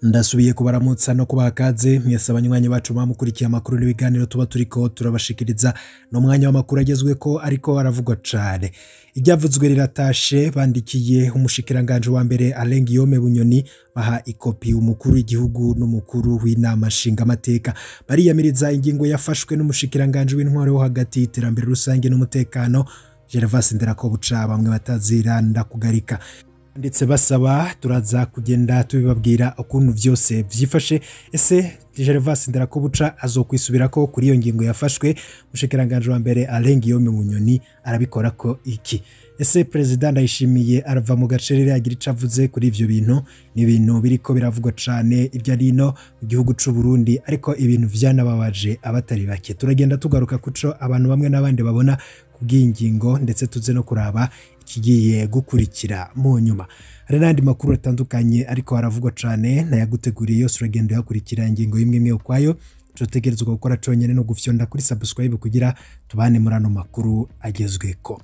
ndasubiye kubaramutsa no kubaha kaze mwese abanywanyi bacu bamukurikiye amakuru n'ibiganiro tuba turiko turabashikiriza ni umwanya w'amakuru agezweko ariko aravugwa cane iryavuzwe riratashe bandikiye umushikiranganje wa mbere Alain Guillaume Bunyoni baha ikopi umukuru w'igihugu n'umukuru w'inama nshingamateka bariyamiriza ingingo yafashwe n'umushikiranganje w'intwaro wo hagati iterambere rusange n'umutekano Gervas Nderakobuca bamwe bataziranda kugarika ndetse basaba turaza kugenda tubibabwira ukuntu vyose vyifashe ese Gervas Nderakobuca azokwisubirako kuri iyo ngingo yafashwe umushikiranganje wa mbere Alain Guillaume Bunyoni arabikora ko iki ese perezida ndayishimiye arava mu gacerere agira ico avuze kuri ivyo bintu ni ibintu biriko biravugwa cane ibyo arino mu gihugu c'u Burundi ariko ibintu vyanababaje abatari bake turagenda tugaruka kuco abantu bamwe n'abandi babona kubw'ingingo ndetse tuze no kuraba ikigiye gukurikira mu nyuma hari n'andi makuru atandukanye ariko haravugwa cane nayaguteguriye yose uragenda uyakurikira ingingo imwe imwe ukwayo tutegerezwa gukora conyene no gufyonda kuri subscribe kugira tubane muri ano makuru agezweko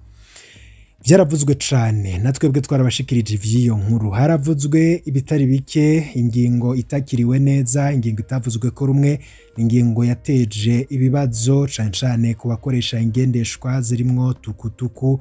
vyaravuzwe cane natwebwe twarabashikirije ivy'iyo nkuru haravuzwe ibitari bike ingingo itakiriwe neza ingingo itavuzwe ko rumwe ingingo yateje ibibazo cane cane ku bakoresha ingendeshwa zirimwo tukutuku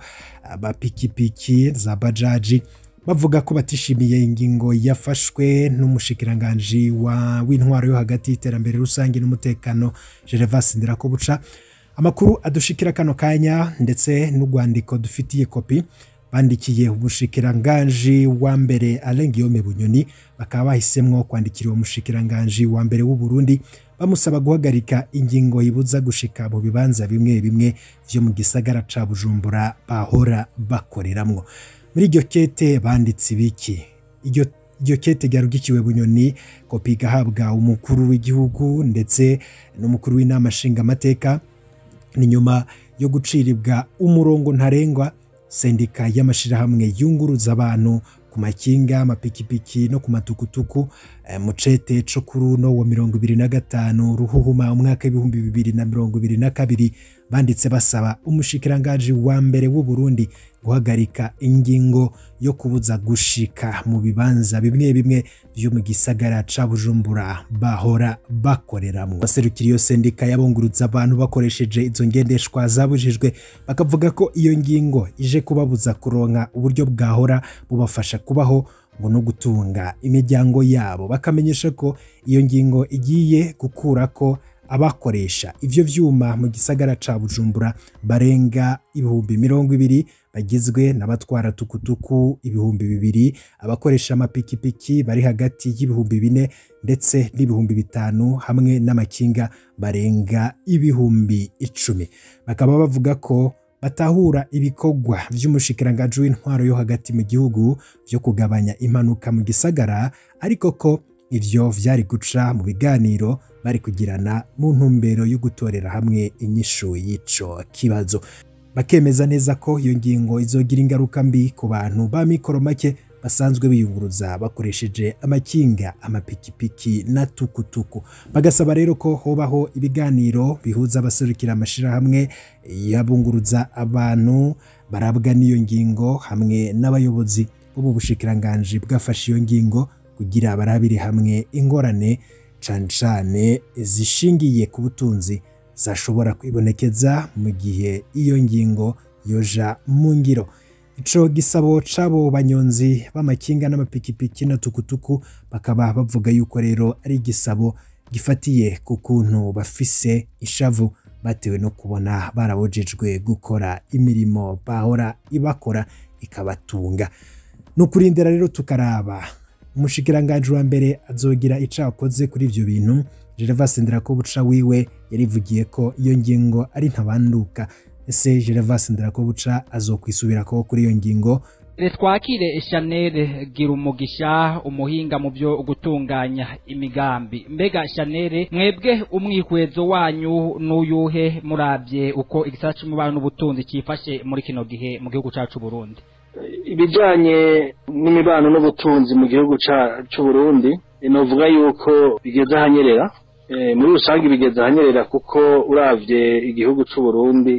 abapikipiki za bajaji bavuga ko batishimiye ingingo yafashwe n'umushikiranganji wa w'intwaro yo hagati y'iterambere rusange n'umutekano Gervas Nderakobuca amakuru adushikira kano kanya ndetse n'urwandiko dufitiye kopi bandikiye umushikiranganji wa mbere Alain Guillaume Bunyoni bakaba bahisemwo kwandikira uwo mushikiranganji wa mbere w'u Burundi bamusaba guhagarika ingingo yibuza gushika mu bibanza bimwe bimwe vyo mu gisagara ca Bujumbura bahora bakoreramwo muri iryo kete banditse ibiki iryo iryo kete ryarugikiwe bunyoni kopi igahabwa umukuru w'igihugu ndetse n'umukuru w'inama nshingamateka ni nyuma yo guciribwa umurongo ntarengwa sendika y'amashirahamwe yunguruza abantu ku makinga amapikipiki no ku matukutuku mu cete co kuri uno wa mirongo ibiri na gatanu ruhuhuma umwaka w'ibihumbi bibiri na mirongo ibiri na kabiri banditse basaba umushikiranganji wa mbere w'u Burundi guhagarika ingingo yo kubuza gushika mu bibanza bimwe bimwe vyo mu gisagara ca Bujumbura bahora bakoreramwo baserukira iyo sendika yabunguruza abantu bakoresheje izo ngendeshwa zabujijwe bakavuga ko iyo ngingo ije kubabuza kuronka uburyo bwahora bubafasha kubaho ngo no gutunga imiryango yabo bakamenyesha ko iyo ngingo igiye gukura ko abakoresha ivyo vyuma mu gisagara ca Bujumbura barenga ibihumbi mirongo ibiri bagizwe n'abatwara tukutuku ibihumbi bibiri abakoresha amapikipiki bari hagati y'ibihumbi bine ndetse n'ibihumbi bitanu hamwe n'amakinga barenga ibihumbi icumi bakaba bavuga ko batahura ibikorwa vy'umushikiranganji w'intwaro yo hagati mu gihugu vyo kugabanya impanuka mu gisagara ariko ko ivyo vyari guca mu biganiro bari kugirana mu ntumbero yo gutorera hamwe inyishu y'ico kibazo bakemeza neza ko iyo ngingo izogira ingaruka mbi ku bantu ba mikoro make basanzwe biyunguruza bakoresheje amakinga amapikipiki na tukutuku bagasaba rero ko hobaho ibiganiro bihuza abaserukira amashirahamwe yabunguruza abantu barabwa n'iyo ngingo hamwe n'abayobozi bo mu bushikiranganji bwafashe iyo ngingo kugira barabire hamwe ingorane cane cane zishingiye ku butunzi zashobora kwibonekeza mu gihe iyo ngingo yoja mu ngiro ico gisabo c'abo banyonzi b'amakinga n'amapikipiki na tukutuku bakaba bavuga yuko rero ari igisabo gifatiye ku kuntu bafise ishavu batewe no kubona barabujijwe gukora imirimo bahora ibakora ikabatunga ni ukurindira rero tukaraba umushikiranganji wa mbere azogira ico akoze kuri ivyo bintu Gervas Nderakobuca wiwe yarivugiye ko iyo ngingo ari ntabanduka ese Gervas Nderakobuca azokwisubirako kuri iyo ngingo twakire Chanel gira umugisha umuhinga mu byo gutunganya imigambi mbega Chanel mwebwe umwihwezo wanyu n'uyuhe murabye uko igisata c'umubano n'ubutunzi cifashe muri kino gihe mu gihugu cacu Burundi ibijanye n'imibano n'ubutunzi mu gihugu c'u Burundi novuga yuko bigeze ahanyerera muri rusange bigeze ahanyerera kuko uravye igihugu c'u Burundi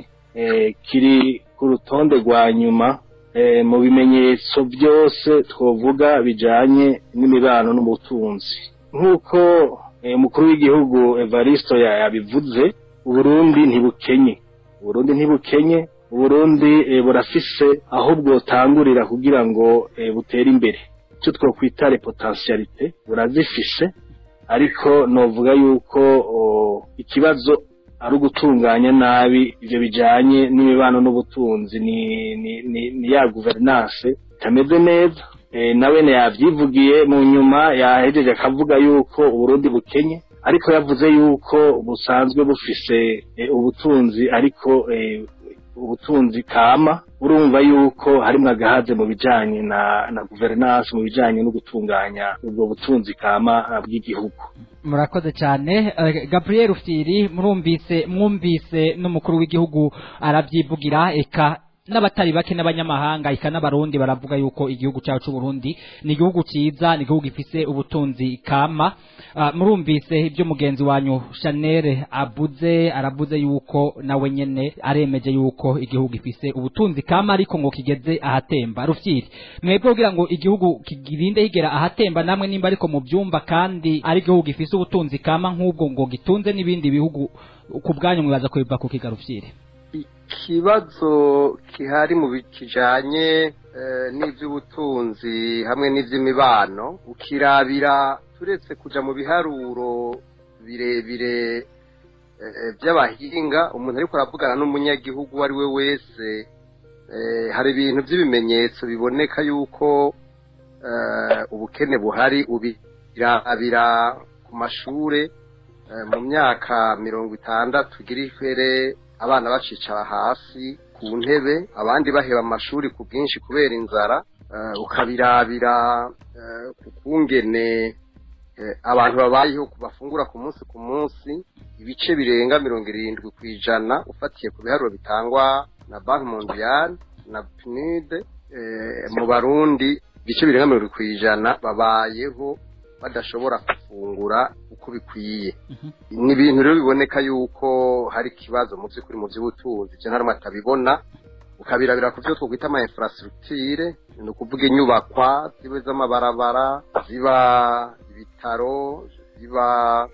kiri ku rutonde rwa nyuma mu bimenyetso byose twovuga bijanye n'imibano n'ubutunzi nk'uko umukuru w'igihugu Evaristo yabivuze uburundi ntibukenye uburundi ntibukenye uburundi burafise aho bwotangurira kugira ngo butere imbere icyo twakwita repotensiyalite burazifise ariko novuga yuko ikibazo ari ugutunganya nabi ivyo bijanye n'imibano n'ubutunzi ni, ni, ni, ni ya guverinance itameze neza e, nawene yavyivugiye mu nyuma yahejeje akavuga yuko uburundi bukenye ariko yavuze yuko busanzwe bufise e, ubutunzi ariko e, ubutunzi kama urumva yuko harimwo agahaze mu bijanye na na guverinance mu bijanye no gutunganya ubwo butunzi kama bw'igihugu murakoze cyane gabriel ufiri murumvise mwumvise n'umukuru w'igihugu arabyivugira eka n'abatari bake n'abanyamahanga eka n'abarundi baravuga yuko igihugu cyacu Burundi ni igihugu cyiza ni igihugu gifise ubutunzi kama uh, murumvise ibyo mugenzi wanyu Chanel abuze arabuze yuko nawe nyene aremeje yuko igihugu gifise ubutunzi kama ariko ngo kigeze ahatemba rufyiri mwebwe kugira ngo igihugu kigirinde higera ahatemba namwe nimba ariko mu byumba kandi ari igihugu gifise ubutunzi kama nk'ubwo ngo gitunze n'ibindi bihugu ku bwanyu mwibaza ko biva ku kigarufyire ikibazo kihari mu kijanye n'iby'ubutunzi hamwe n'iby'imibano ukirabira turetse kuja mu biharuro birebire by'abahinga umuntu ariko aravugana n'umunyagihugu uwo ari we wese hari ibintu by'ibimenyetso biboneka yuko ubukene buhari ubirabira ku mashure mu myaka mirongo itandatu igira ifere abana bacicara hasi ku ntebe abandi baheba amashuri ku bwinshi kubera inzara ukabirabira ku kungene abantu babayeho bafungura ku munsi ku munsi ibice birenga mirongo irindwi ku ijana ufatiye ku biharuro bitangwa na banki mondiyali na pinide mu barundi ibice birenga mirongo irindwi ku ijana babayeho badashobora gufungura uko bikwiye ni ibintu rero biboneka yuko hari ikibazo mu by'ukuri mu by'ubutunzi ibyo nta atabibona ukabirabira ku byo twakwita ama infrastructure ni ukuvuga inyubakwa ziba z'amabarabara ziba ibitaro ziba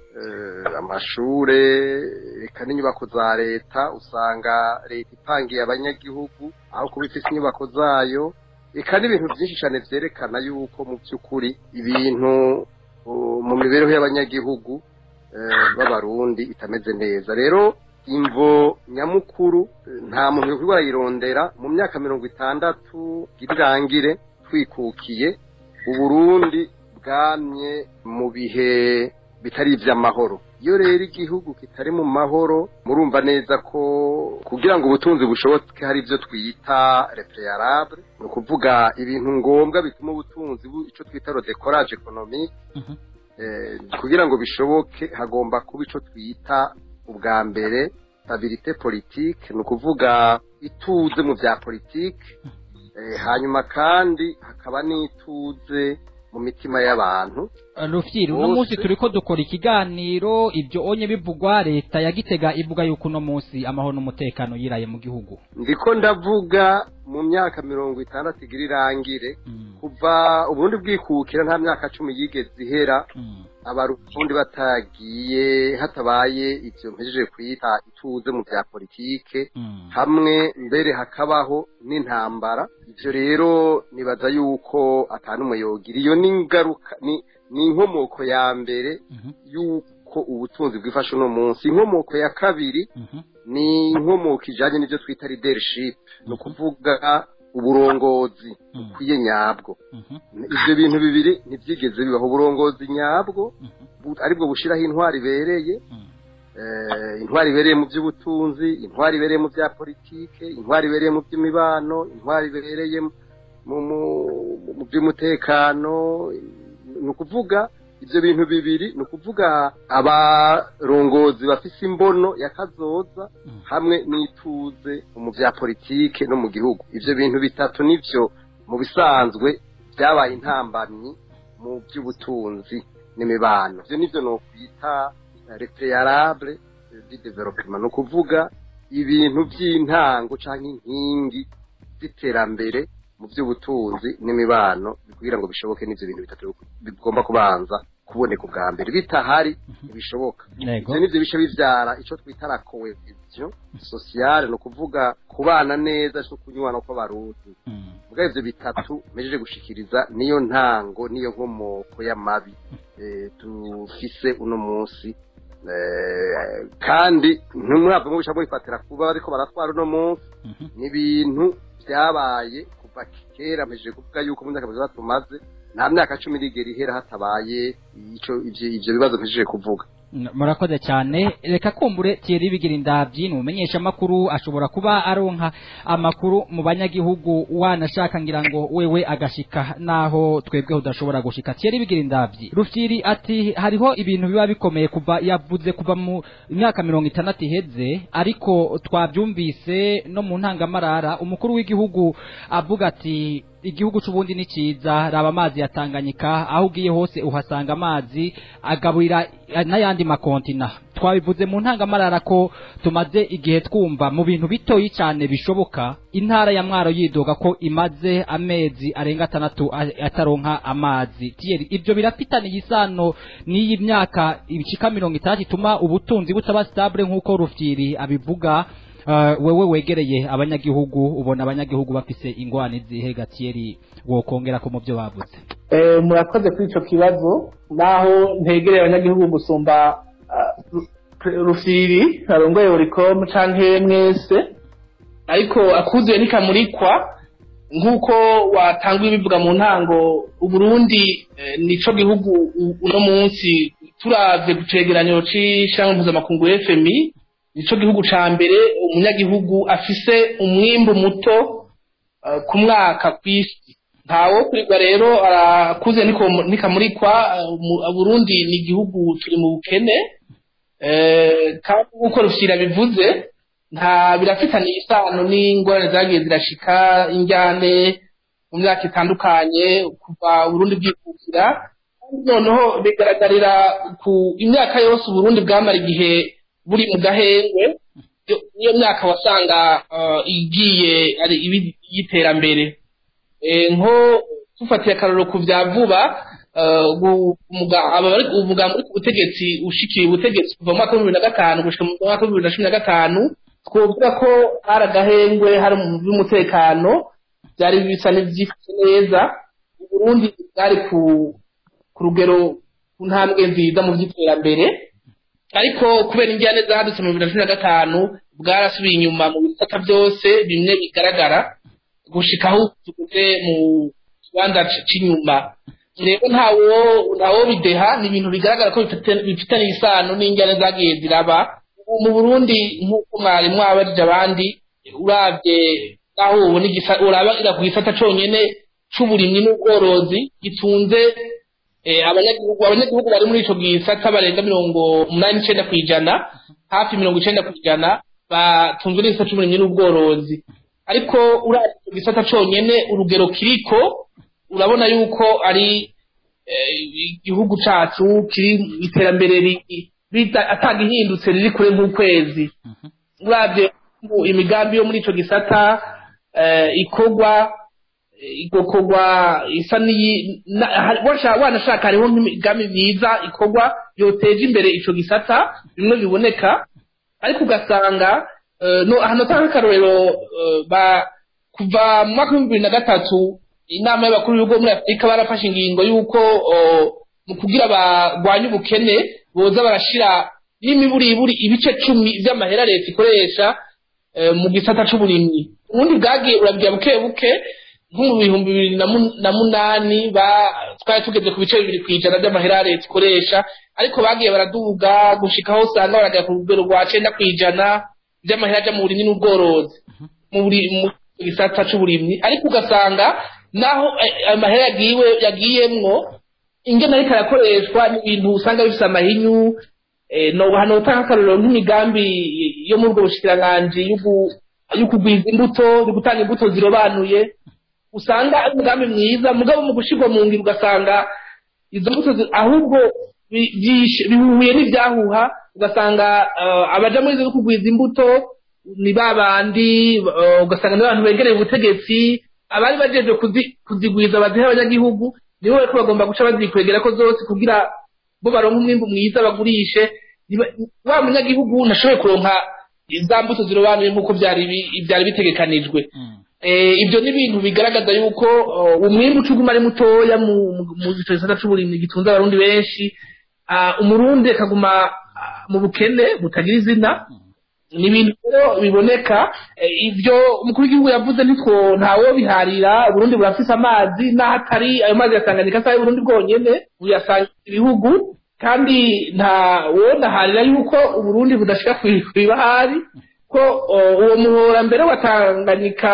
amashure reka n'inyubako za leta usanga leta ipangiye abanyagihugu aho kuba ifite inyubako zayo reka n'ibintu byinshi cyane byerekana yuko mu by'ukuri ibintu mu mibereho y'abanyagihugu b'abarundi itameze neza rero imvo nyamukuru nta muntu uri wayirondera mu myaka mirongo itandatu irangire twikukiye uburundi bwamye mu bihe bitari iby'amahoro iyo rero igihugu kitari mu mahoro murumva neza ko kugira ngo ubutunzi bushoboke hari ibyo twita repreyarable ni ukuvuga ibintu ngombwa bituma ubutunzi icyo twita rodecourage economique kugira ngo bishoboke hagomba kuba icyo twita ubwa mbere stabilite politique ni ukuvuga ituze mu bya politike hanyuma kandi hakaba n'ituze mu mitima y'abantu rufyiri uno munsi turi ko dukora ikiganiro ibyo onye bivugwa leta ya gitega ivuga yuko uno munsi amahoro n'umutekano yiraye mu gihugu ndiko ndavuga mu myaka mirongo itandatu igira irangire kuva uburundi bwikukira nta myaka cumi yigeze ihera abarundi batagiye hatabaye ibyo mpejeje kwita ituze mu bya politike hamwe mbere hakabaho n'intambara ibyo rero nibaza yuko atanumwe yogira iyo ni ingaruka ni ni inkomoko ya mbere y'uko ubutunzi bwifashe uno munsi inkomoko ya kabiri ni inkomoko ijyanye n'ibyo twita leadership ni ukuvuga uburongozi bukwiye nyabwo ibyo bintu bibiri ntibyigeze bibaho uburongozi nyabwo aribwo bushyiraho intwari ibereye intwari ibereye mu by'ubutunzi intwari ibereye mu bya politike intwari ibereye mu by'imibano intwari ibereye mu by'umutekano ni ukuvuga ibyo bintu bibiri ni ukuvuga abarongozi bafise imbono ya kazoza hamwe n'ituze mu bya politike no mu gihugu ibyo bintu bitatu nibyo mu bisanzwe byabaye intambamyi mu by'ubutunzi n'imibano ibyo nibyo ni ukwita repreyarable di development ni ukuvuga ibintu by'intango cyangwa inkingi z'iterambere mu by'ubutunzi n'imibano kugira ngo bishoboke n'ibyo bintu bitatu bigomba kubanza kuboneka ubwa mbere bitahari ntibishoboka Yego. ivyo nivyo bice bivyara ico twita la cohesion sociale ni ukuvuga kubana neza no kunywana kw'abarundi Mm. mbwa ivyo bitatu mejeje gushikiriza niyo ntango niyo nkomoko y'amabi eh, dufise uno munsi Eh, kandi ntimwave mubisha mubifatira kuba bariko baratwara uno munsi Mhm. ni ibintu vyabaye kuva kera mpejeje kuvuga yuko mu myaka mirongo tumaze nta myaka cumi irigera ihera hatabaye ico ivyo ivyo bibazo mpejeje kuvuga N- murakoze cyane reka kumbure Thierry bigira indavyi numenyesha amakuru ashobora kuba aronka amakuru mu banyagihugu wanashaka ngira ngo wewe agashika naho twebwe udashobora gushika Thierry bigira indavyi Rufyiri ati hariho ibintu biba bikomeye kuva yavuze kuva mu myaka mirongo itandatu iheze ariko twabyumvise no mu ntangamarara umukuru w'igihugu avuga ati igihugu c'ubundi ni ciza raba amazi ya Tanganyika aho ugiye hose uhasanga amazi agaburira eh, n'ayandi makontina twabivuze mu ntangamarara ko tumaze igihe twumva mu bintu bitoyi cyane bishoboka intara ya mwaro yidoga ko imaze amezi arenga atandatu a- ataronka amazi Thierry ibyo birafitaniye isano n'iyi myaka ibicika mirongo itandatu ituma ubutunzi butaba stable nk'uko rufyiri abivuga Uh, wewe wegereye abanyagihugu ubona abanyagihugu bafise ingwani zihe Thierry wokongera ko mu byo bavuze Eh, murakoze kuri ico kibazo naho ntegereye abanyagihugu gusumba ah, Ru- rufiri arongoye uricom canke mwese ariko akuzuye nikamurikwa nk'uko watanguye bivuga mu ntango uburundi eh, nico gihugu u- uno munsi turavye ku cegeranyo c'ishirahamwe mpuzamakungu fmi nico gihugu ca mbere umunyagihugu afise umwimbu muto eh, ku mwaka kw'isi ntawo kurigwa rero arakuze niko- nikamurikwa eh, mu- Burundi ni igihugu turi mu bukene eh, kandi nk'uko rufyira bivuze nta birafitaniye isano n'ingorane zagiye zirashika injyane mu myaka itandukanye kuva Burundi bwikukira kandi noneho bigaragarira ku imyaka yose Burundi bwamara igihe buri mu gahengwe iyo- niyo myaka wasanga eh, igiye ari ibi- y'iterambere Eh, nko tufatiye akarorero ku vya vuba eh, gu- umuga- aba bari- umugambi uri ku butegetsi ushikiye ubutegetsi kuva mu mwaka w'ibihumbi bibiri na gatanu gushika mu mwaka w'ibihumbi bibiri na cumi na gatanu twovuga ko hari agahengwe hari mu by'umutekano byari bisa n'ivyifashe neza uburundi bwari ku ku rugero ku ntambwe nziza mu by'iterambere ariko kubera injyane zadutse mu bibiri na cumi na gatanu bwarasubiye inyuma mu bisata byose bimwe bigaragara gushika aho tugeze mu kibanza c- c'inyuma rero ntawo ntawo bideha ni ibintu bigaragara ko bifite- bifitaniye isano n'injyane zagiye ziraba ubu mu burundi nk'uko mwari mwabarije abandi uravye naho ubona igisa- urabira ku gisata conyene c'uburimyi n'ubworozi gitunze eh, abanyagihugu abanyagihugu bari muri ico gisata barenga mirongo umunani n'icenda kw'ijana hafi mirongo icenda kw'ijana batunzwe n'igisata c'uburimyi n'ubworozi ariko uravye ico gisata conyene urugero kiriko urabona yuko ari eh, igihugu cacu kiri iterambere ri- rita- atagihindutse riri kure nk'ukwezi uravye mu- imigambi yo muri ico gisata eh, ikorwa eh, igakorwa isa n'iyi na- ha- washa- wanashaka hariho nk'imigambi myiza ikorwa yoteje imbere ico gisata bimwe biboneka ariko ugasanga eh, no hano tanga akarorero eh, ba kuva mu mwaka w'ibihumbi bibiri na gatatu inama y'abakuru b'ibihugu muri afurika barafashe ingingo y'uko oh, mu kugira barwanye ubukene boza barashira n'imiburiburi ibice cumi vy'amahera leta ikoresha eh, mu gisata c'uburimyi ubundi bwagiye urabwira buke buke nko mu bihumbi bibiri na mu- na munani ba- twari tugeze ku bice bibiri kw'ijana by'amahera leta ikoresha ariko bagiye baraduga gushika aho usanga baragera ku rugero rwa cenda kw'ijana by'amahera aja mu burimyi n'ubworozi mu buri- mu gisata c'uburimyi ariko ugasanga naho eh, amahera yagiwe yagiyemwo ingene ariko arakoreshwa n'ibintu usanga bifise amahinyu eh, no hano utanga akarorero nk'imigambi yo muri ubwo bushikiranganji y'ugu- y'ukugwiza imbuto yo gutanga imbuto zirobanuye usanga ari umugambi mwiza mugabo mu gushirwa mu ngiro ugasanga izo mbuto zi- ahubwo bi- byishe- bihuye n'ibyahuha ugasanga eh, abaja muri zo kugwiza imbuto ni ba bandi eh, ugasanga ni abantu begereye ubutegetsi abari bajeje kuzi- kuzigwiza baziha abanyagihugu nibo bariko bagomba guca bazikwegera ko zose kugira bo baronka umwimbu mwiza bagurishe niba- wa munyagihugu ntashoboye kuronka za mbuto zirobanuye nk'uko byari bi- byari bitegekanijwe Eh, ibyo ni ibintu bigaragaza yuko uh, umwimbu ucuguma ari mutoya mu mu- mu gisata c'uburimyi gitunze abarundi benshi Ah, umurundi akaguma ah, mu bukene butagira izina ni ibintu rero biboneka eh, ibyo umukuru w'igihugu yavuze nitwo ntawo biharira uburundi burafise amazi n'aho atari ayo mazi yasanganyika si ay'uburundi bwonyene buyasangiza ibihugu kandi nta wonaharira yuko uburundi budashika kw'ibahari ko uh, uwo muhora mbere wa Tanganyika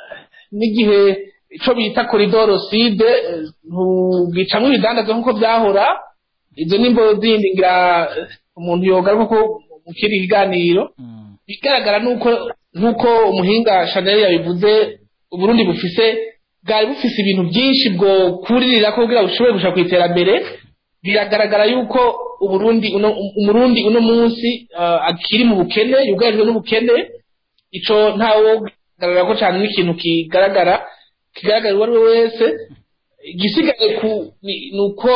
n'igihe ico bita koridoro side eh, ntugicamwo ibidandazwa nk'uko byahora izo nimbo zindi ngira eh, umuntu yogaruka ko mu kindi kiganiro bigaragara nuko nuko umuhinga Chanel yabivuze uburundi bufise bwari bufise ibintu byinshi bwo kuririra ko kugira bushobore gushaka ku iterambere biragaragara yuko uburundi uno umurundi uno munsi uh, akiri mu bukene yugarijwe n'ubukene ico ntawo garagara ko cyane n'ikintu kigaragara kigaragara uwo ari we wese igisigaye ku ni- nuko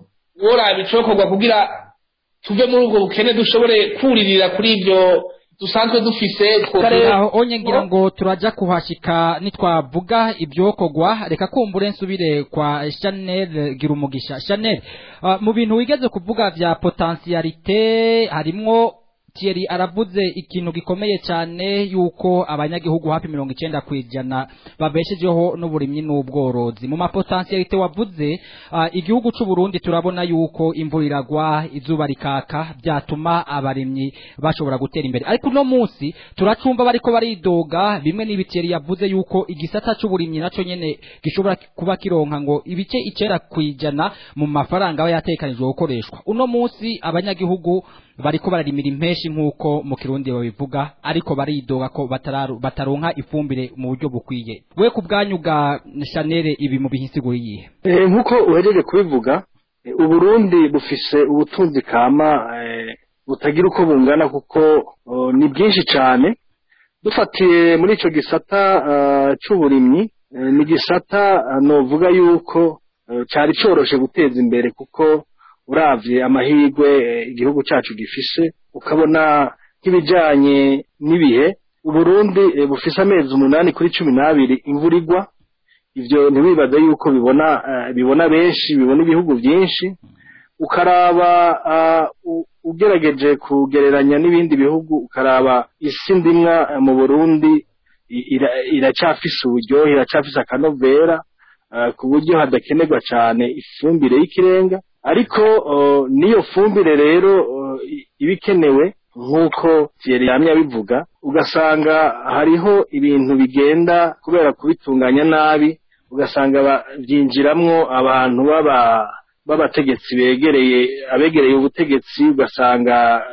woraba icokorwa kugira tuve muri ubwo bukene dushobore kuririra kuri ibyo dusanzwe dufise twokare- aho onye ngira ngo turaja kuhashika nitwavuga ibyokogwa reka kumbure nsubire kwa Chanel gira umugisha Chanel uh, mu bintu wigeze kuvuga vya potentialite harimwo Thierry aravuze ikintu gikomeye cyane yuko abanyagihugu hafi mirongo icenda kwijana babeshejeho n'uburimyi n'ubworozi mu mapotentialite wavuze uh, igihugu c'u Burundi turabona yuko imvura iragwa izuba rikaka byatuma abarimyi bashobora gutera imbere ariko uno munsi turacumva bariko baridoga bimwe n'ibiteri yavuze yuko igisata c'uburimyi naco nyene gishobora kuba kironka ngo ibice icera kwijana mu mafaranga aba yatekanijwe gukoreshwa uno munsi abanyagihugu bariko bararimira impeshi nk'uko mu kirundi babivuga ariko baridoga ko batararu- bataronka ifumbire mu buryo bukwiye we ku bwanyu bwa Chanel ibi mu bihisiguro yihe Eh, nk'uko uhejeje kubivuga eh, uburundi bufise ubutunzi kama eh, butagira uko bungana kuko oh, ni bwinshi cane dufatiye muri ico gisata ah, c'uburimyi eh, ni gisata ah, novuga yuko eh, cari coroshe guteza imbere kuko uravye amahirwe eh, igihugu cacu gifise ukabona nk'ibijanye n'ibihe uburundi eh, bufise amezi umunani kuri cumi n'abiri imvura igwa ivyo ntiwibaze yuko bibona eh, bibona benshi bibona ibihugu byinshi ukaraba ah, u- ugerageje kugereranya n'ibindi bihugu ukaraba isi ndimwa eh, mu Burundi i- ira- iracafise uburyohe iracafise akanovera ah, ku buryo hadakenerwa cane ifumbire y'ikirenga ariko oh, n'iyo fumbire rero oh, i- iba ikenewe nk'uko Thierry yamye abivuga ugasanga hariho ibintu bigenda kubera kubitunganya nabi ugasanga ba- byinjiramwo abantu baba b'abategetsi begereye abegereye ubutegetsi ugasanga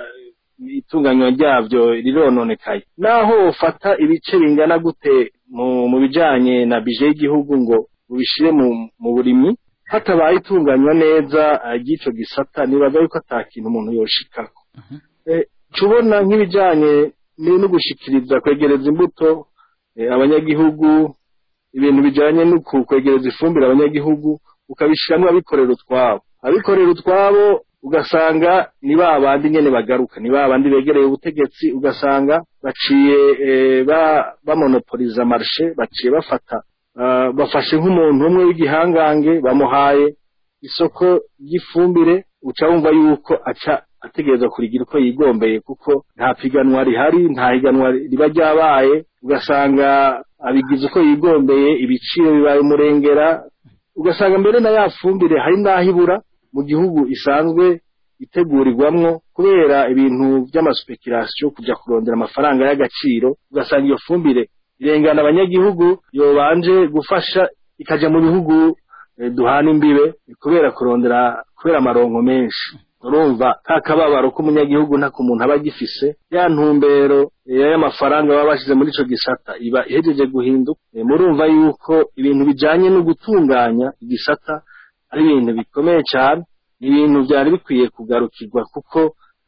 eh, itunganywa ryabyo rirononekaye naho ufata ibice bingana gute mu mu bijanye na bije y'igihugu ngo ubishire mu mu burimyi hatabaye itunganywa neza eh, ry'ico gisata nibaza yuko ata kintu umuntu yoshikako Eh, tubona nk'ibijanye ni- no gushikiriza kwegereza imbuto eh, abanyagihugu ibintu bijanye no ku- kwegereza ifumbire abanyagihugu ukabishiramwo abikorera utwabo abikorera utwabo ugasanga ni ba bandi nyene bagaruka ni ba bandi begereye ubutegetsi ugasanga baciye eh, ba- bamonopoliza marshe baciye bafata ah, bafashe nk'umuntu umwe w'igihangange bamuhaye isoko ry'ifumbire uca wumva yuko aca ategereza kurigira uko yigombeye kuko nta piganwa rihari nta higanwa riba ryabaye ugasanga abigize uko yigombeye ibiciro bibaye umurengera ugasanga mbere na ya fumbire hari n'aho ibura mu gihugu isanzwe itegurirwamwo kubera ibintu by'amasupekurasiyo kujya kurondera amafaranga y'agaciro ugasanga iyo fumbire irengana abanyagihugu yobanje gufasha ikaja mu bihugu eh, duhana imbibe kubera kurondera kubera amaronko menshi urumva ka kababaro k'umunyagihugu ntako umuntu aba agifise ya ntumbero eh, y'amafaranga baba bashize muri ico gisata iba ihejeje guhinduka Eh, murumva yuko ibintu bijanye no gutunganya igisata ari ibintu bikomeye cyane ni ibintu byari bikwiye kugarukirwa kuko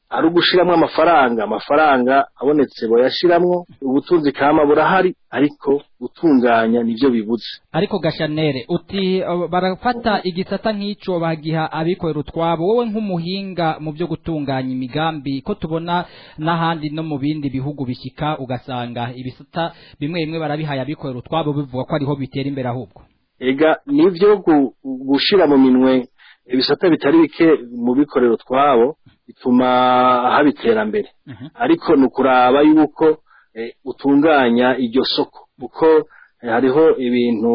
ari ugushiramwo amafaranga amafaranga abonetse boyashiramwo ubutunzi kama burahari ariko gutunganya nivyo bibuze ariko gashanere uti uh, barafata igisata nk'ico bagiha abikorera utwabo wowe nk'umuhinga mu byo gutunganya imigambi ko tubona n'ahandi no mu bindi bihugu bishika ugasanga ibisata bimwe bimwe barabihaye abikorera utwabo bivuga ko ariho bitera imbere ahubwo ega nivyo gu- gushira mu minwe ibisata bitari bike mu bikorero twabo bituma haba iterambere ariko ni ukuraba yuko eh, utunganya iryo soko kuko eh, hariho ibintu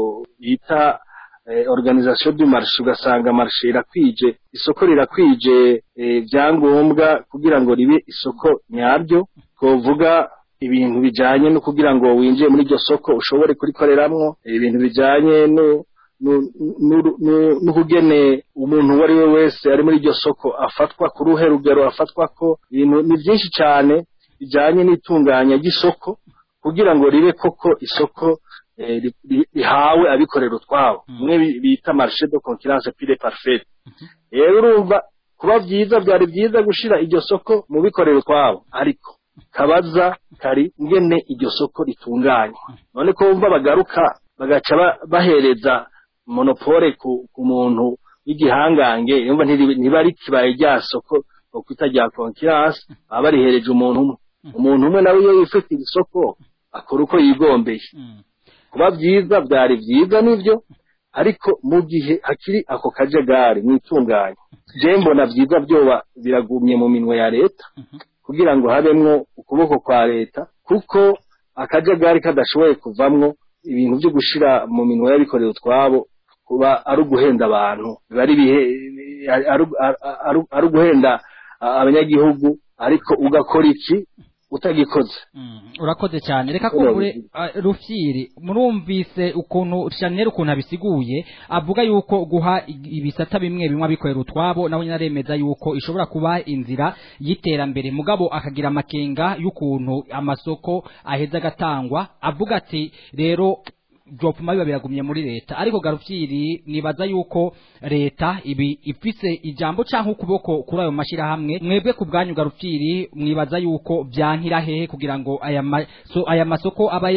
bita eh, organisation du marché ugasanga marché irakwije isoko rirakwije eh, vyangombwa kugira ngo ribe isoko nyaryo twovuga ibintu bijanye no kugira ngo winjiye muri iryo soko ushobore kurikoreramwo ibintu bijanye no nu- nu- nu- n'ukugene umuntu uwo ari we wese ari muri iryo soko afatwa ku ruhe rugero afatwa ko ibintu ni byinshi cyane bijanye n'itunganya ry'isoko kugira ngo ribe koko isoko eh, ri- ri- rihawe abikorera utwabo bimwe bi- bita marché de concurrence pure parfait rero urumva kuba byiza byari byiza gushira iryo soko mu bikorera utwabo ariko kabaza kari ngene iryo soko ritunganya none ko bumva bagaruka bagaca ba- bahereza monopole ku, ku muntu w'igihangange yumva ntiri- ntiba rikibaye rya soko bakwita rya concurrence baba barihereje umuntu umwe umuntu umwe nawe iyo yifitiye isoko akora uko yigombeye kuba byiza byari byiza nibyo ariko mu gihe hakiri ako kajagari mu itunganya je mbona byiza byoba biragumye mu minwe ya leta kugira ngo habemwo ukuboko kwa leta kuko akajagari kadashoboye kuvamwo ibintu byo gushira mu minwe y'abikorera utwabo kuba ari uguhenda abantu biba ari ibihe ari- ari- ari- ari uguhenda a- abanyagihugu ariko ugakora iki utagikoze Mm, urakoze cyane reka Urakoze. kumbure uh, rufyiri murumvise ukuntu Chanel ukuntu abisiguye avuga yuko guha ig- ibisata bimwe bimwe abikorera utwabo nawe nyine aremeza yuko ishobora kuba inzira y'iterambere mugabo akagira amakenga y'ukuntu amasoko aheza agatangwa avuga ati rero byopfuma biba biragumye muri leta ariko garufyiri nibaza yuko leta ibi ifise ijambo canke ukuboko kuri ayo mashirahamwe mwebwe ku bwanyu garufyiri mwibaza yuko byankira hehe kugira ngo aya ma, so, aya masoko aba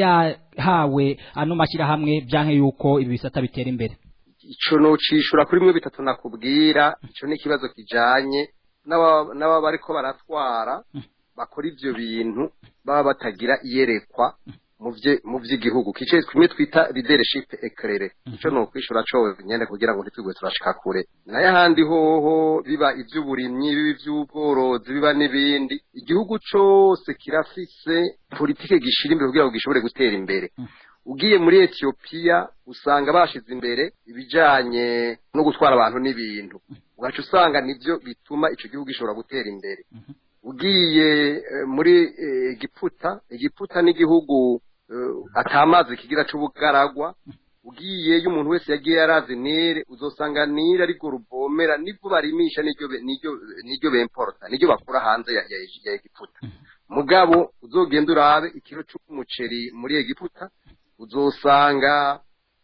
yahawe ano mashirahamwe byanke yuko ibi bisata bitera imbere ico nocishura kuri mwe bitatu nakubwira ico ni ikibazo kijanye n'aba n'aba bariko baratwara bakora ivyo bintu baba batagira iyerekwa mu vye mu vy'igihugu kice kimwe twita leadership éclairé ico no kwishura co nyene kugira ngo ntitwigwe turashika kure naye ahandi hoho biba ivy'uburimyi biba ivy'ubworozi biba n'ibindi igihugu cose kirafise politike gishira imbere kugira ngo gishobore gutera imbere ugiye muri Ethiopia usanga bashize imbere ibijanye no gutwara abantu n'ibintu ugaca usanga nivyo bituma ico gihugu gishobora gutera imbere ugiye eh, muri eh, Egiputa Egiputa n'igihugu eh, atamazi kigira c'ubugaragwa ugiyeyo umuntu wese yagiye yarazi nire uzosanga nire ariko ruvomera nibwo barimisha niryo be- niryo niryo bemporta niryo bakura hanze ya, ya, ya Egiputa mugabo uzogenda urabe ikiro c'umuceri muri Egiputa uzosanga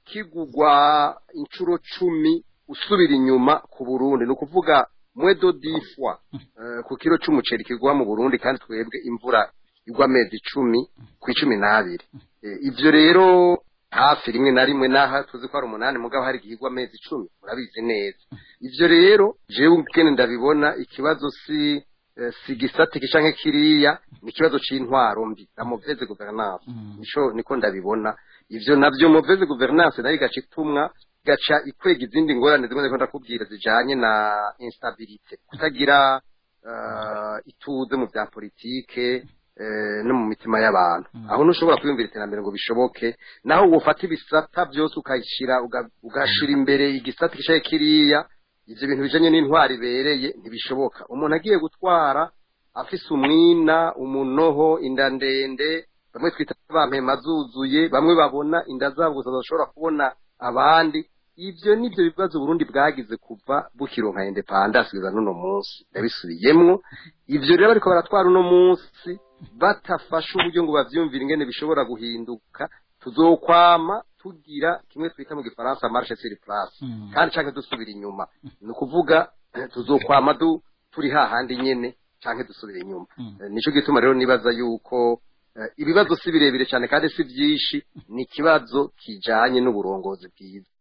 kigugwa inshuro cumi usubira inyuma ku Burundi ni ukuvuga mwedo difwa uh, ku kiro c'umuceri kigwa mu Burundi kandi twebwe imvura igwa amezi icumi ku icumi n'abiri e, ivyo rero hafi rimwe na rimwe naha tuzi ko ari umunani mugabo hari igihigwa amezi icumi murabizi neza ivyo rero jewe ubwene ndabibona ikibazo si eh, si gisate canke kiriya ni ikibazo c'intwaro mbi la mauvaise gouvernance nico niko ndabibona ivyo navyo mauvaise gouvernance nayo igaca itumwa igaca ikwega izindi ngorane zimwe ndiko ndakubwira zijanye na instabilité kutagira uh, ituze mu vya politike eh, no mu mitima y'abantu aho ntushobora kwiyumvira iterambere ngo bishoboke naho wofata ibisata byose ukayishira uga- ugashira imbere igisata kishaye kiriya ivyo bintu bijanye n'intwari ibereye ntibishoboka umuntu agiye gutwara afise umwina umunoho inda ndende bamwe twita bampema zuzuye bamwe babona inda zabo gusa badashobora kubona abandi ivyo nivyo bibazo Burundi bwagize kuva bukironka independence kugeza n'uno munsi ndabisubiyemwo ivyo rero bariko baratwara uno munsi batafashe uburyo ngo bavyumvire ingene bishobora guhinduka tuzokwama tugira kimwe twita mu gifaransa marche sur place kandi canke dusubira inyuma ni ukuvuga eh, tuzokwama du turi hahandi nyene canke dusubire inyuma Eh, nico gituma rero nibaza yuko eh, ibibazo si birebire cyane kandi si byinshi ni ikibazo kijanye n'uburongozi bwiza